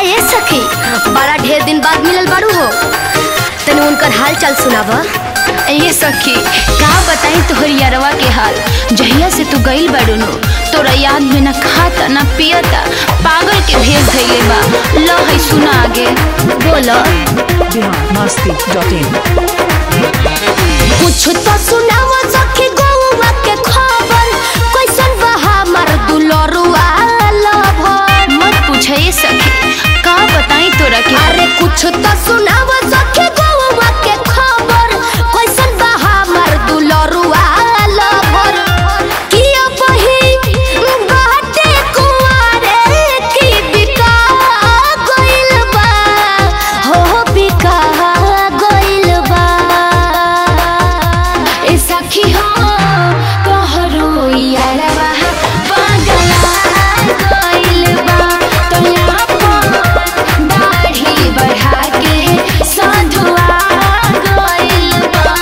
काहे सखी बड़ा ढेर दिन बाद मिलल बाड़ू हो तनी उनकर हाल चाल सुनावा ये सखी का बताई तोहर यारवा के हाल जहिया से तू गईल बाड़ू नो तोरा याद में न खाता न पियता पागल के भेज धैले बा ल है सुना आगे बोलो biharmasti.in कुछ तो सुनावा सखी गौवा के खबर कैसन बा हमर दुलरुआ लभर मत पूछे ये सखी का बताई तोरा के अरे कुछ तो सुनावा सखी गौवा के खबर कैसन बा हमर दुलरुआ लभर किया बही बाटे कुआरे की बिका गइल बा हो बिका गइल बा ए सखी हो तोहरो यारवा पागला गइल बा तोया पर दाढ़ी बढ़ा के साधुआ गइल बा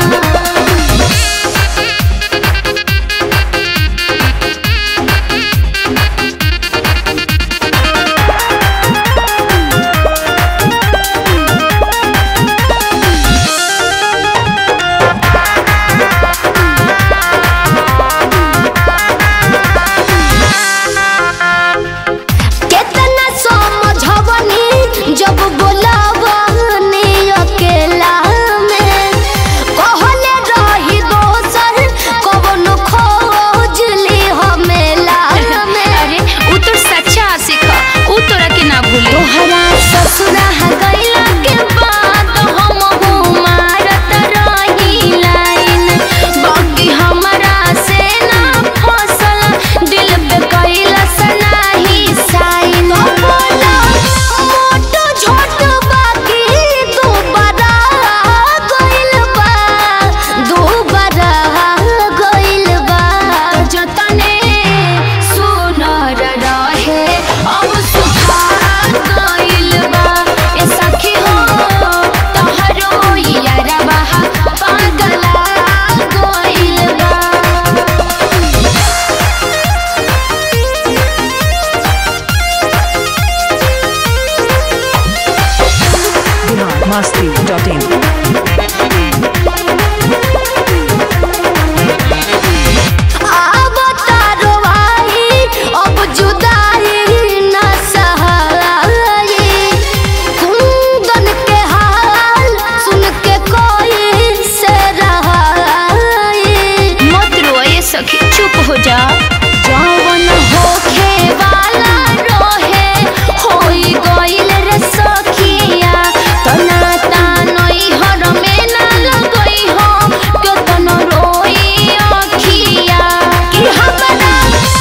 केतना समझवनी जब बोलावनी अकेला में कहले रही दोसर कवनो खोज ली हमेला में अरे उ तो सच्चा आशिक ह उ तोरा के ना भूले तोहरा ससुरा गइला के बाद हम मारत रही लाइन बाकी हमरा से ना फसल दिल पे कैला सनाही साइन बोला मोटो छोट बाकी दोबारा गइल बा दोबारा गइल बा जतने सुनर रहे अब सुखा गइल बा ए सखी हो तोहरो यारवा पागला गइल बा biharmasti.in अब तारो आई अब जुदाई न सहाई कुंदन के हाल सुन के कोई से रहाई मत रो ये सखी चुप हो जा जवन होखे वाला रहे होई गइल रे सखिया तना तानई हर में ना लगई हो केतन रोई अखिया कि हमरा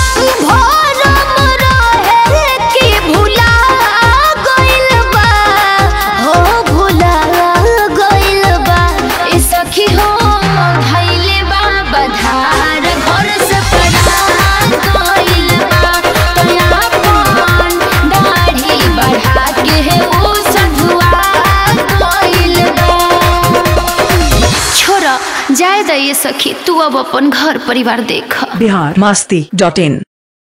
भरम रहे कि भुला गइल बा हो भुला गइल बा ए सखी हो धैले बा बधार घर से पड़ा गइल बा तोया पान दाढ़ी बढ़ा के उ सधुआ गइल बा छोरा जाए द ये सखी तू अब अपन घर परिवार देख biharmasti.in